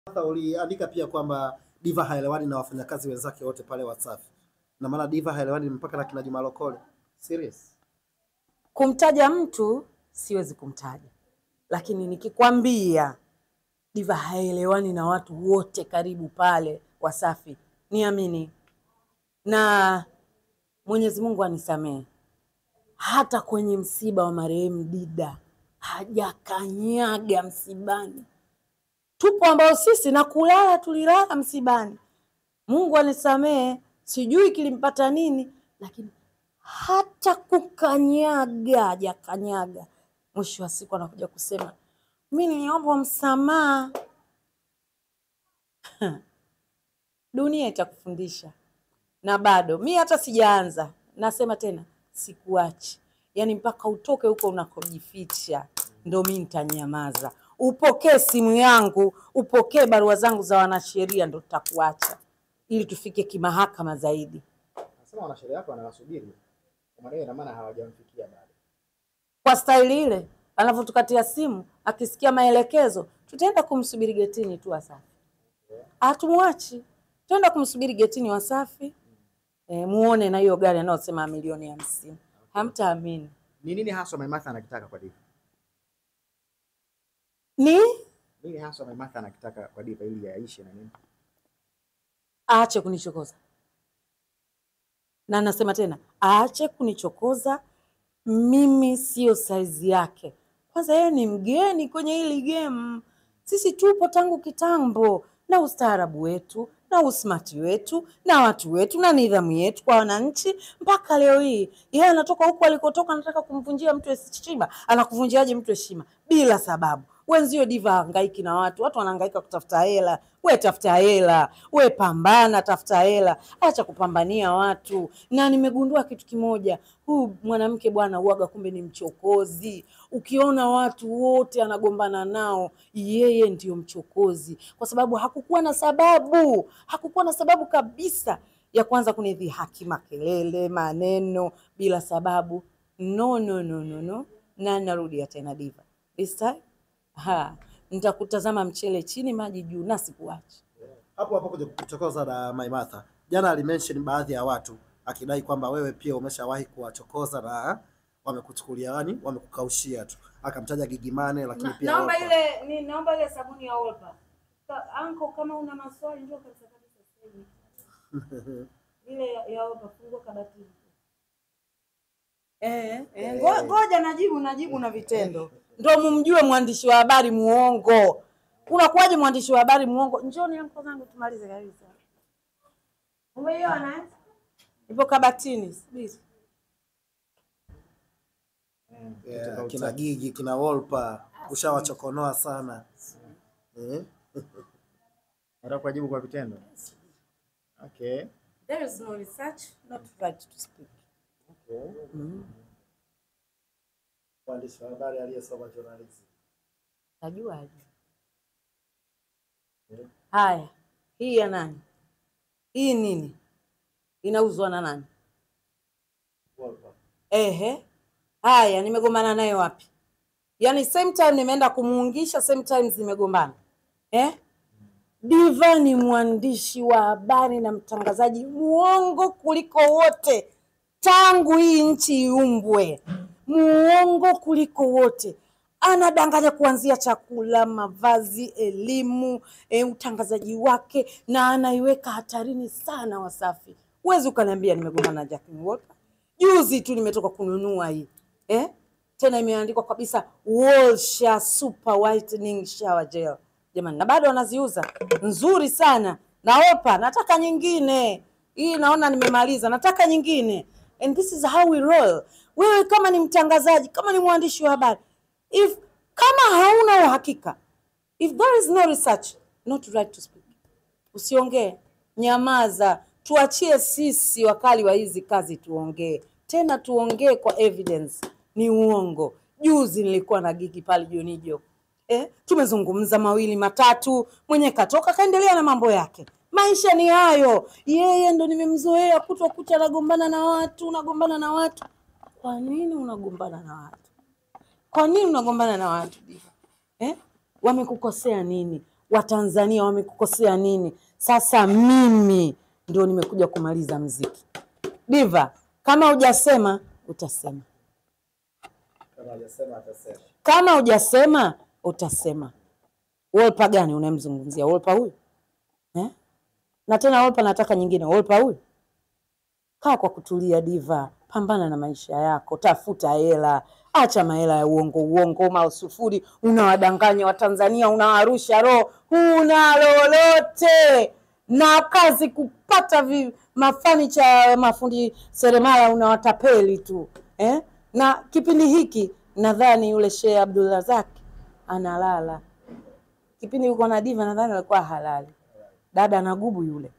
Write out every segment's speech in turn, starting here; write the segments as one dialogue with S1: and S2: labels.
S1: Sasa uliandika pia kwamba Diva haelewani na wafanyakazi wenzake wote pale Wasafi, na maana Diva haelewani mpaka na kina Juma Lokole. Serious?
S2: Kumtaja mtu siwezi kumtaja, lakini nikikwambia Diva haelewani na watu wote karibu pale Wasafi, niamini, na Mwenyezi Mungu anisamehe, hata kwenye msiba wa marehemu Dida hajakanyaga msibani. Tupo ambao sisi na kulala tulilala msibani. Mungu anisamehe, sijui kilimpata nini, lakini hata kukanyaga hajakanyaga. Mwisho wa siku anakuja kusema mi niliomba msamaha. Dunia itakufundisha, na bado mi hata sijaanza. Nasema tena, sikuachi, yaani mpaka utoke huko unakojificha, ndo mi nitanyamaza. Upokee simu yangu, upokee barua zangu za wanasheria, ndo tutakuacha ili tufike kimahakama zaidi.
S3: Nasema wanasheria wako wanawasubiri. Kwa maana hiyo ina maana hawajamfikia bado.
S2: Kwa staili ile anavyotukatia simu, akisikia maelekezo, tutaenda kumsubiri getini tu Wasafi. Hatumwachi, tutaenda kumsubiri getini Wasafi. E, muone na hiyo gari anayosema milioni hamsini, hamtaamini
S3: Ni nini haswa Maimartha anakitaka kwa Diva?
S2: ni
S3: Nini haswa Maimartha anakitaka kwa Diva ili yaishe na nini?
S2: aache kunichokoza, na nasema tena aache kunichokoza. Mimi siyo saizi yake. Kwanza yeye ni mgeni kwenye hili game. Sisi tupo tangu kitambo na ustaarabu wetu na usmati wetu na watu wetu na nidhamu yetu kwa wananchi, mpaka leo hii yeye anatoka huku alikotoka, anataka kumvunjia mtu heshima. Anakuvunjiaje mtu heshima bila sababu? Wenzio Diva hangaiki na watu, watu wanahangaika kutafuta hela. We tafuta hela, we pambana, tafuta hela, acha kupambania watu. Na nimegundua kitu kimoja, huyu mwanamke bwana uaga kumbe ni mchokozi. Ukiona watu wote anagombana nao, yeye ndio mchokozi, kwa sababu hakukuwa na sababu, hakukuwa na sababu kabisa ya kwanza kunidhihaki, makelele, maneno bila sababu. No, no, no, no, no. Na narudia tena Diva, this time ha, nitakutazama mchele chini, maji juu, na sikuachi.
S1: Hapo hapo kuja kuchokoza na Maimartha. Jana alimention baadhi ya watu akidai kwamba wewe pia umeshawahi kuwachokoza na wamekuchukulia yani, wamekukaushia tu. Akamtaja Gigimane lakini
S2: Na-
S1: pia
S2: naomba
S1: Wolper.
S2: ile ni naomba ile sabuni ya Olpa. Ka- Anko, kama una maswali njoo kabisa kabisa sasa hivi. Ile ya- ya Olpa fungua kabatini. Eh, eh, ngo- ngoja najibu najibu na vitendo. Ndio mumjue mwandishi wa habari muongo. Unakuwaje mwandishi wa habari muongo? Njoni anko zangu tumalize kabisa. Umeiona eh? Ipo kabatini. Subiri.
S1: Yeah, kina Gigi kina Wolper ushawachokonoa sana eh?
S3: Nataka kuwajibu kwa vitendo. Okay.
S2: There is no research, not right to speak.
S1: Mwandishi wa habari aliyesoma journalism.
S2: Tajuaje? Haya, hii ya nani? Hii nini? Inauzwa na nani?
S1: Wolper.
S2: Ehe, haya, nimegombana naye wapi? Yaani same time nimeenda kumuungisha, same times nimegombana eh? Diva ni mwandishi wa habari na mtangazaji muongo kuliko wote tangu hii nchi iumbwe, muongo kuliko wote. Anadanganya kuanzia chakula, mavazi, elimu, e, utangazaji wake, na anaiweka hatarini sana Wasafi. Huwezi ukaniambia nimegombana na Jacqueline Wolper. Juzi tu nimetoka kununua hii eh? Tena imeandikwa kabisa Walsha Super Whitening Shower Gel. Jamani, na bado wanaziuza nzuri sana. Naopa, nataka nyingine. Hii naona nimemaliza, nataka nyingine. And this is how we roll. Wewe kama ni mtangazaji, kama ni mwandishi wa habari, if kama hauna uhakika, if there is no research, not right to speak. Usiongee, nyamaza, tuachie sisi wakali wa hizi kazi tuongee, tena tuongee kwa evidence. Ni uongo. Juzi nilikuwa na gigi pale Jonijo, eh, tumezungumza mawili matatu, mwenye katoka kaendelea na mambo yake. Maisha ni hayo. Yeye ndo nimemzoea kutwa kucha anagombana na watu, unagombana na watu. Kwa nini unagombana na watu? Kwa nini unagombana na watu Diva? Eh? Wamekukosea nini? Watanzania wamekukosea nini? Sasa mimi ndio nimekuja kumaliza mziki. Diva, kama hujasema utasema,
S1: Kama hajasema atasema.
S2: kama hujasema utasema. Wolpa gani unayemzungumzia? Wolpa huyu eh? Na tena Wolpa nataka nyingine, Wolpa huyu. Kaa kwa kutulia, Diva, pambana na maisha yako, tafuta hela, acha mahela ya uongo uongo, mausufuri, unawadanganya Watanzania, unawarusha roho, huna lolote na kazi kupata vi, mafanicha mafundi seremala unawatapeli tu eh? Na kipindi hiki nadhani yule Sheikh Abdulrazak analala kipindi yuko na Diva, nadhani alikuwa halali. Dada anagubu yule,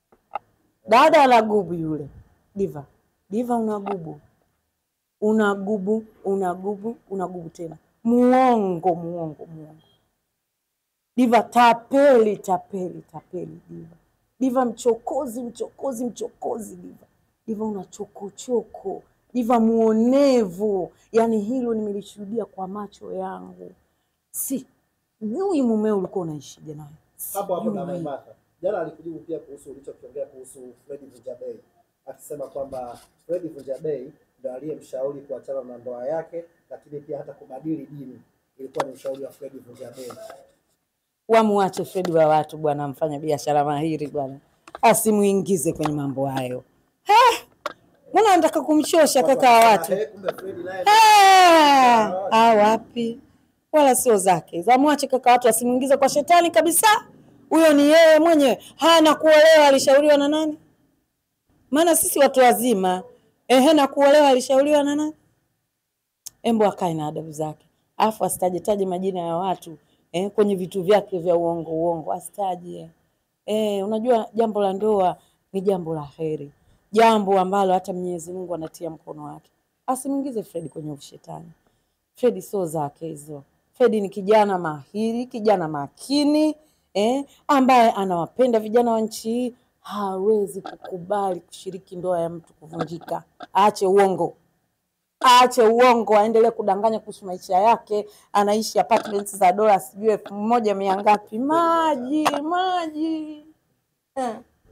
S2: dada anagubu yule. Diva, Diva unagubu, unagubu, unagubu, unagubu tena, muongo, muongo, muongo. Diva tapeli, tapeli, tapeli. Diva, Diva mchokozi, mchokozi, mchokozi. Diva, Diva una chokochoko. Diva muonevu, yaani hilo nimelishuhudia kwa macho yangu. Si jui mumeo ulikuwa unaishije naye
S1: hapo hapo na
S2: Sijui.
S1: Maimartha jana alikujibu pia kuhusu ulichokiongea kuhusu Fred Vunjabei akisema kwamba Fred Vunjabei ndo aliyemshauri kuachana na ndoa yake, lakini pia hata kubadili dini ilikuwa ni ushauri wa Fred Vunjabei.
S2: Wamuache Fredi wa watu bwana, mfanya biashara mahiri bwana, asimuingize kwenye mambo hayo. Ah, Mbona anataka kumchosha kaka wa watu?
S1: Eh, kumbe Fred naye
S2: Ah, ah, wapi, wala sio zake. Zamwache kaka watu, asimuingize kwa shetani kabisa. Huyo ni yeye mwenyewe, hana kuolewa. Alishauriwa na nani? Maana sisi watu wazima, ehe, na kuolewa alishauriwa na nani? Embo akae na adabu zake, alafu asitajetaje majina ya watu eh, kwenye vitu vyake vya uongo uongo, asitaje eh. Unajua jambo la ndoa ni jambo la heri, jambo ambalo hata Mwenyezi Mungu anatia mkono wake. Asimwingize Fred kwenye ushetani. Fred sio zake hizo. Fred ni kijana mahiri, kijana makini eh, ambaye anawapenda vijana wa nchi hii. Hawezi kukubali kushiriki ndoa ya mtu kuvunjika. Aache uongo aache uongo, aendelee kudanganya kuhusu maisha yake. Anaishi apartments za dola sijui elfu moja mia ngapi, maji maji eh.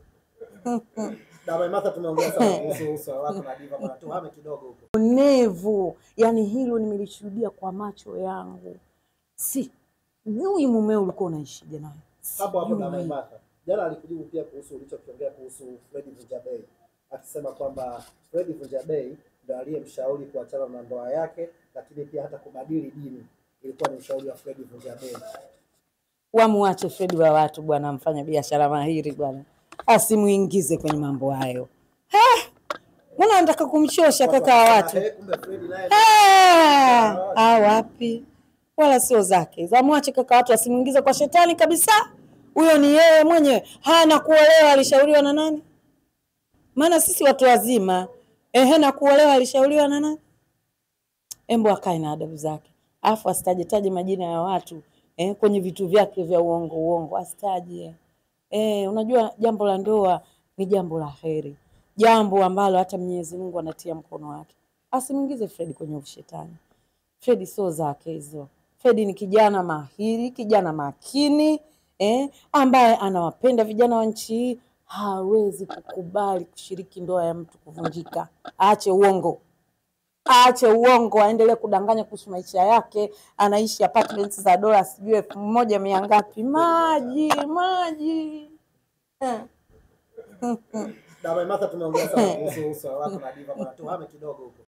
S1: na Maimartha tumeongea sana kuhusu uso wako na Diva, bwana tuhame kidogo huko.
S2: Onevu, yani hilo nimelishuhudia kwa macho yangu. Si jui mumeo ulikuwa unaishije naye
S1: hapo hapo na
S2: Sijui.
S1: Maimartha jana alikujibu pia kuhusu ulichokiongea kuhusu Fred Vunjabei akisema kwamba Fred Vunjabei ndo aliyemshauri kuachana na ndoa yake, lakini pia hata kubadili dini ilikuwa ni ushauri wa Fred Vunjabei.
S2: Wamuache Fredi wa watu bwana, mfanya biashara mahiri bwana, asimuingize kwenye mambo hayo. Ah, Mbona anataka kumchosha kaka wa watu?
S1: Eh, kumbe Fred naye
S2: Ah, ah, wapi, wala sio zake. Zamwache kaka watu, asimuingize kwa shetani kabisa. Huyo ni yeye mwenyewe, hana kuolewa. Alishauriwa na nani? Maana sisi watu wazima, ehe, na kuolewa alishauriwa na nani? Embo akae na adabu zake, alafu asitajetaje majina ya watu eh, kwenye vitu vyake vya uongo uongo, asitaje eh. Unajua jambo la ndoa ni jambo la heri, jambo ambalo hata Mwenyezi Mungu anatia mkono wake. Asimuingize Fred kwenye ushetani. Fred sio zake hizo. Fred ni kijana mahiri, kijana makini eh, ambaye anawapenda vijana wa nchi hii. Hawezi kukubali kushiriki ndoa ya mtu kuvunjika. Aache uongo aache uongo, aendelee kudanganya kuhusu maisha yake. Anaishi apartments za dola sijui elfu moja mia ngapi, maji maji eh.
S1: na Maimartha tumeongea sana kuhusu uso wako na Diva, bwana tuhame kidogo huko.